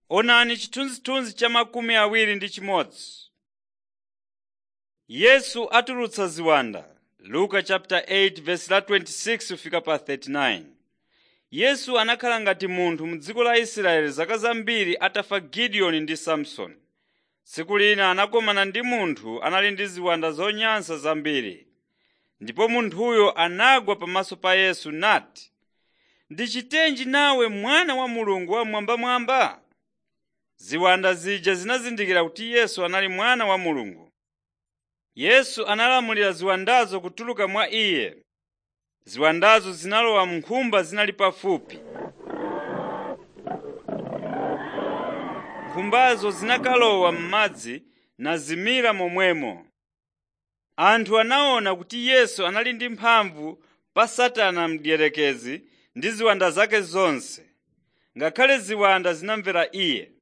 Onani chithunzithunzi cha makumi awiri ndi chimodzi. Yesu atulutsa ziwanda Luka chapter 8 verse la 26 kufika pa 39. Yesu anakhala ngati munthu m'dziko la Israeli zaka zambiri atafa Gideoni ndi Samsoni. Tsiku lina anakumana ndi munthu anali ndi ziwanda zonyansa zambiri. Ndipo munthuyo anagwa pamaso pa Yesu nati, “Ndichitenji nawe mwana wa Mulungu Wammwambamwamba?” Ziwanda zija zinazindikira kuti Yesu anali mwana wa Mulungu. Yesu analamulira ziwandazo kutuluka mwa iye. Ziwandazo zinalowa m'nkhumba zinali pafupi. Nkhumbazo zinakalowa m'madzi nazimira momwemo. Anthu anaona kuti Yesu anali ndi mphamvu pa Satana mdierekezi ndi ziwanda zake zonse. Ngakhale ziwanda zinamvera iye.